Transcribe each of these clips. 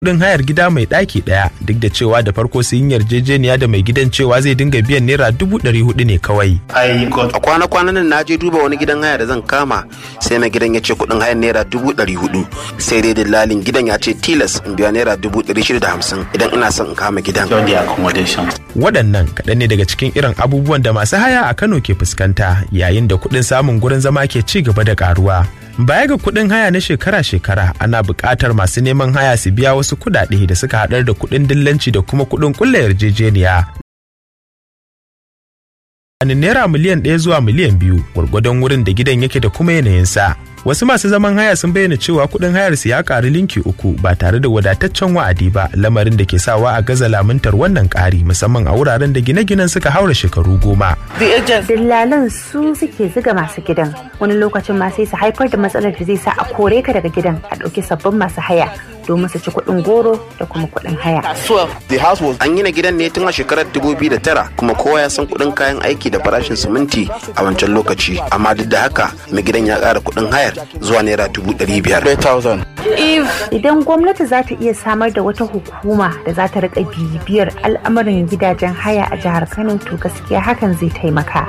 kudin hayar gida mai ɗaki ɗaya duk da cewa da farko sun yi yarjejeniya da mai gidan cewa zai dinga biyan naira dubu ɗari hudu ne kawai. A kwana-kwanan nan na je duba wani gidan haya da zan kama sai mai gidan ya ce kudin hayar naira dubu ɗari hudu sai dai dillalin gidan ya ce tilas in biya naira dubu ɗari shida da hamsin idan ina son in kama gidan. Waɗannan kaɗan ne daga cikin irin abubuwan da masu haya a Kano ke fuskanta yayin da kuɗin samun gurin zama ke ci gaba da ƙaruwa. Baya ga kuɗin haya na shekara-shekara ana buƙatar masu neman haya su biya wasu kuɗaɗe da suka haɗar da kuɗin dillanci da kuma kuɗin ƙulla yarjejeniya. naira miliyan ɗaya zuwa miliyan biyu gwargwadon wurin da gidan yake da kuma yanayinsa. Wasu masu zaman haya sun bayyana cewa kuɗin hayar su ya ƙari linki uku ba tare da wadataccen wa'adi ba lamarin da ke sawa a gaza lamuntar wannan ƙari musamman a wuraren da gine-ginen suka haura shekaru goma. Dillalan su suke ziga masu gidan wani lokacin ma sai su haifar da matsalar da zai sa a kore ka daga gidan a ɗauki sabbin masu haya domin su ci kuɗin goro da kuma kuɗin haya. An gina gidan ne tun a shekarar 2009 kuma kowa ya san kuɗin kayan aiki da farashin siminti a wancan lokaci amma duk da haka mai gidan ya ƙara kuɗin hayar zuwa naira dubu ɗari biyar. Idan gwamnati za ta iya samar da wata hukuma da za ta riƙa bibiyar al'amuran gidajen haya a jihar Kano to gaskiya hakan zai taimaka.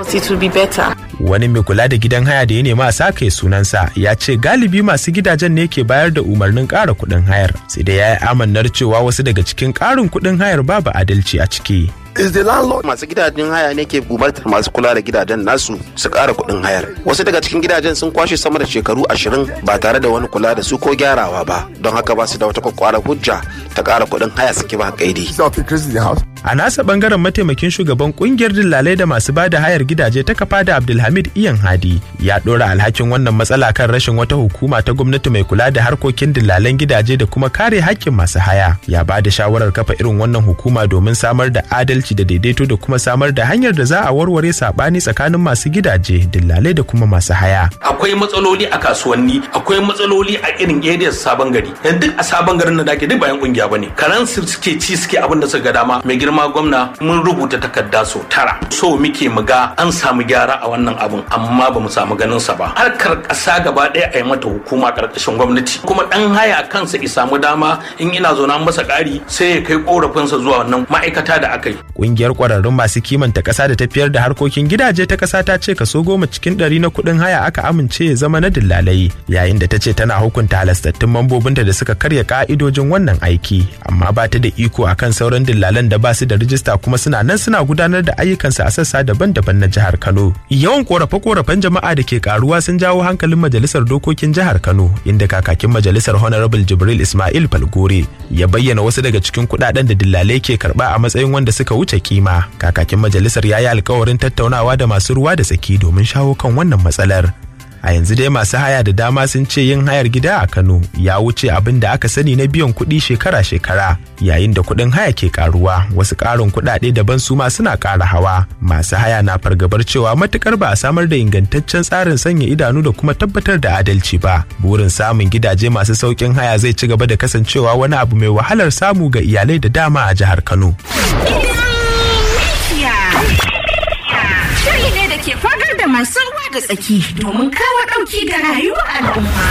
Wani mai kula da gidan haya da ya nema a sake sunansa ya ce galibi masu gidajen ne ke bayar da umarnin ƙara kuɗin hayar sai dai ya yi amannar cewa wasu daga cikin ƙarin kuɗin hayar babu adalci a ciki. is the landlord masu gidajen haya ne ke umartar masu kula da gidajen nasu su ƙara kuɗin hayar wasu daga cikin gidajen sun kwashe sama da shekaru ashirin ba tare da wani kula da su ko gyarawa ba don haka ba su da wata kwakwara hujja ta ƙara kuɗin haya suke ba kaidi a nasa bangaren mataimakin shugaban kungiyar dillalai da masu bada hayar gidaje ta kafa da abdulhamid iyan hadi ya ɗora alhakin wannan matsala kan rashin wata hukuma ta gwamnati mai kula da harkokin dillalan gidaje da kuma kare haƙƙin masu haya ya ba da shawarar kafa irin wannan hukuma domin samar da adalci adalci da daidaito da kuma samar da hanyar da za a warware sabani tsakanin masu gidaje dillalai da kuma masu haya. Akwai matsaloli a kasuwanni, akwai matsaloli a irin areas sabon gari. Yan duk a sabon garin da dake duk bayan kungiya bane. Karan su suke ci suke abin da suka ga dama. Mai girma gwamna mun rubuta takarda so tara. So muke mu ga an samu gyara a wannan abun amma ba mu samu ganin sa ba. Harkar ƙasa gaba ɗaya a yi mata hukuma ƙarƙashin gwamnati. Kuma ɗan haya kansa ya samu dama in ina zo na masa ƙari sai ya kai ƙorafinsa zuwa wannan ma'aikata da aka yi. kungiyar kwararrun masu kimanta kasa da tafiyar da harkokin gidaje ta kasa ta ce kaso goma cikin ɗari na kuɗin haya aka amince ya zama na dillalai yayin da ta ce tana hukunta halastattun mambobinta da suka karya ka'idojin wannan aiki amma ba ta da iko akan sauran dillalan da ba su da rijista kuma suna nan suna gudanar da ayyukansu a sassa daban-daban na jihar Kano yawan korafe-korafen jama'a da ke karuwa sun jawo hankalin majalisar dokokin jihar Kano inda kakakin majalisar Honorable Jibril Ismail Falgore ya bayyana wasu daga cikin kuɗaɗen da dillalai ke karɓa a matsayin wanda suka wuce kima kakakin majalisar ya yi alkawarin tattaunawa da masu ruwa da tsaki domin shawo kan wannan matsalar a yanzu dai masu haya da dama sun ce yin hayar gida a kano ya wuce abin da aka sani na biyan kuɗi shekara-shekara yayin da kuɗin haya ke karuwa wasu ƙarin kuɗaɗe daban su ma suna ƙara hawa masu haya na fargabar cewa matukar ba a samar da ingantaccen tsarin sanya idanu da kuma tabbatar da adalci ba burin samun gidaje masu sauƙin haya zai ci gaba da kasancewa wani abu mai wahalar samu ga iyalai da dama a jihar kano Shiri ne da ke fagar da masu ruwa da tsaki domin kawo ɗauki ga rayuwar al'umma.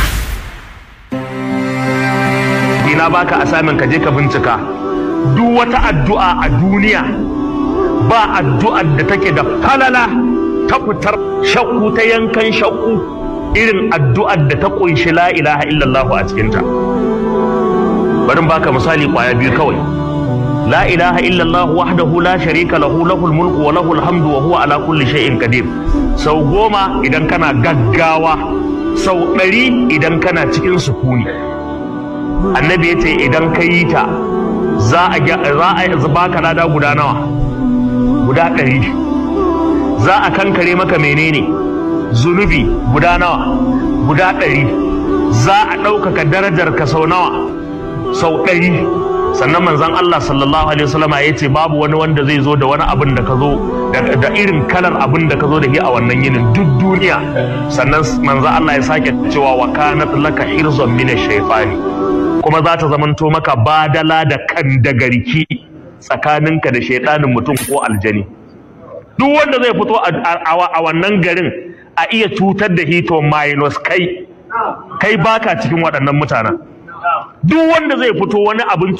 Ina baka asamin ka je ka bincika duk wata addu'a a duniya ba addu'ar da take da falala ta fitar shakku ta yankan shakku irin addu'ar da ta kunshi la ilaha illallah a cikinta. Bari baka misali kwaya biyu kawai. لا إله إلا الله وحده لا شريك له له الملك وله الحمد وهو على كل شيء قدير sau goma idan kana gaggawa sau ɗari idan kana cikin sukuni annabi ya ce idan ka yi ta za a baka lada guda nawa guda ɗari za a kankare maka menene zunubi guda nawa guda ɗari za a ɗaukaka darajar ka sau nawa sau ɗari sannan manzon Allah sallallahu alaihi wasallama ya ce babu wani wanda zai zo da wani abin da ka zo da irin kalar abin da ka zo da shi a wannan yinin duk duniya sannan manzon Allah ya sake cewa wa kanat laka hirzon min shaytani kuma za ta zamanto maka badala da kan da garki tsakaninka da shaidanin mutum ko aljani duk wanda zai fito a wannan garin a iya cutar da hito minus kai kai baka cikin waɗannan mutanen duk wanda zai fito wani abin